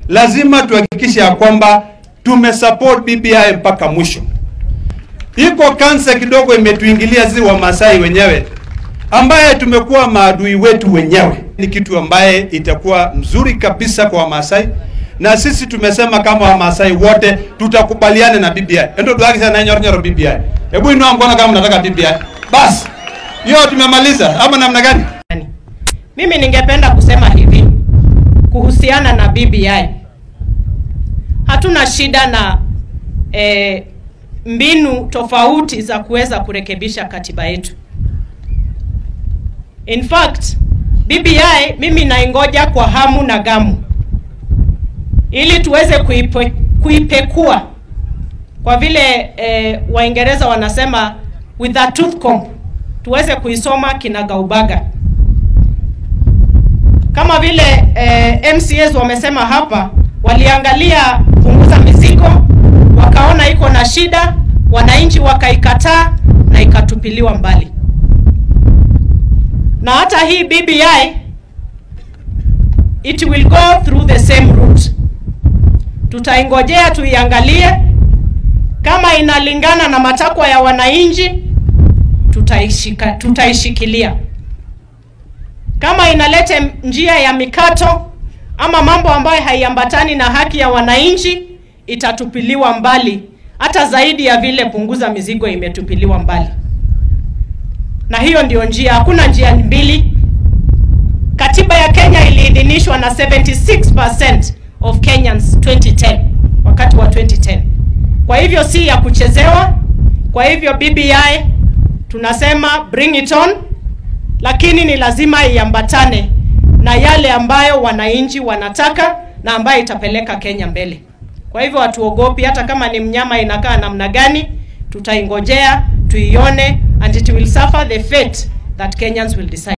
lazima tuhakikishe ya kwamba tumesupport BBI mpaka mwisho. Iko kansa kidogo imetuingilia sisi Wamasai wenyewe, ambaye tumekuwa maadui wetu wenyewe. Ni kitu ambaye itakuwa mzuri kabisa kwa Wamasai, na sisi tumesema kama Wamasai wote tutakubaliana na BBI. Endo tuaki sana nyoro nyoro BBI. Hebu inua mkono kama mnataka BBI. Bas. Hiyo tumemaliza ama namna gani? Mimi ningependa kusema hivi kuhusiana na BBI. Hatuna shida na eh, mbinu tofauti za kuweza kurekebisha katiba yetu. In fact, BBI mimi naingoja kwa hamu na gamu ili tuweze kuipe, kuipekua kwa vile eh, Waingereza wanasema with a tooth comb, tuweze kuisoma kinagaubaga kama vile eh, MCAs wamesema hapa, waliangalia punguza mizigo, wakaona iko na shida, wananchi wakaikataa na ikatupiliwa mbali. Na hata hii BBI it will go through the same route. Tutaingojea tuiangalie, kama inalingana na matakwa ya wananchi, tutaishika, tutaishikilia kama inaleta njia ya mikato ama mambo ambayo haiambatani na haki ya wananchi itatupiliwa mbali, hata zaidi ya vile punguza mizigo imetupiliwa mbali. Na hiyo ndio njia, hakuna njia mbili. Katiba ya Kenya iliidhinishwa na 76% of Kenyans 2010, wakati wa 2010. Kwa hivyo si ya kuchezewa. Kwa hivyo BBI tunasema bring it on lakini ni lazima iambatane na yale ambayo wananchi wanataka na ambayo itapeleka Kenya mbele. Kwa hivyo hatuogopi, hata kama ni mnyama inakaa namna gani, tutaingojea tuione and it will suffer the fate that Kenyans will decide.